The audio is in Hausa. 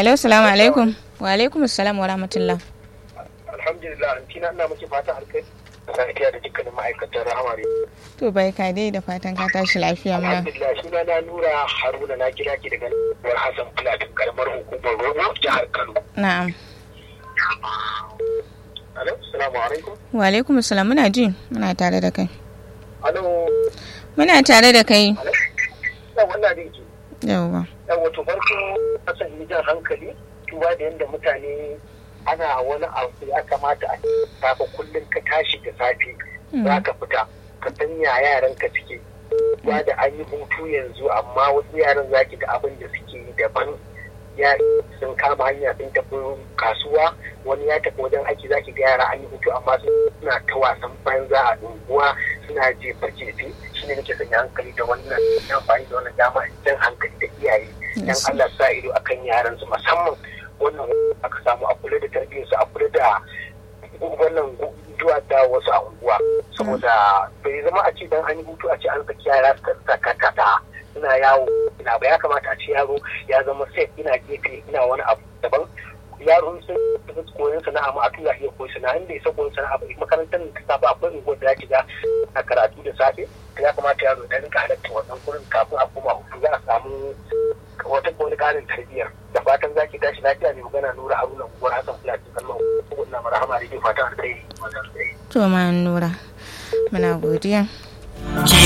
Alo, salamu alaikum. Wa alaikum assalam wa rahmatullah. alhamdulillah antina ina miki fatan alkai lafiya da dukkanin ma'aikatan rahamari To bai ka dai da fatan ka tashi lafiya muna. alhamdulillah suna na nura haruna na kira ki daga nan hassan platin karamar hukumar rogo jihar kano Na'am. alo salamu alaikum Wa alaikum assalam muna ji muna tare da kai. alo Muna tare da kai. alo yau wannan da yake Yawwa. yau wato farko kasan yi jan hankali duba da yadda mutane ana wani abu ya kamata a safa kullum ka tashi da safe za ka fita ka sanya yaran ka suke ba da an yi hutu yanzu amma wasu yaran za ki ga abin da suke yi daban ya sun kama hanya sun tafi kasuwa wani ya tafi wajen aiki za ki ga yara an yi hutu amma suna ta wasan banza a unguwa suna jefa jefe shi ne nake sanya hankali da wannan amfani da wannan dama jan hankali da iyaye dan Allah sa ido akan yaran su musamman wannan aka samu a kula da tarbiyyarsu a kula da wannan zuwa da wasu a unguwa saboda bai zama a ce dan an yi hutu a ce an saki yara su saka kata suna yawo ina ba ya kamata a ce yaro ya zama safe ina gefe ina wani abu daban yaro sun tafi koyon sana'a ma a tura iya koyi sana'a inda ya sa koyon sana'a ba makarantar da ta ba akwai unguwar da ya shiga a karatu da safe ya kamata yaro ya rinka halatta wannan gurin kafin a koma hutu za a samu wata wani karin tarbiyyar da fatan zaki tashi lafiya ne magana nura haruna unguwar hassan fulani kallon wannan marhama da ke fatan alkhairi To ma nura. Muna godiya. Ke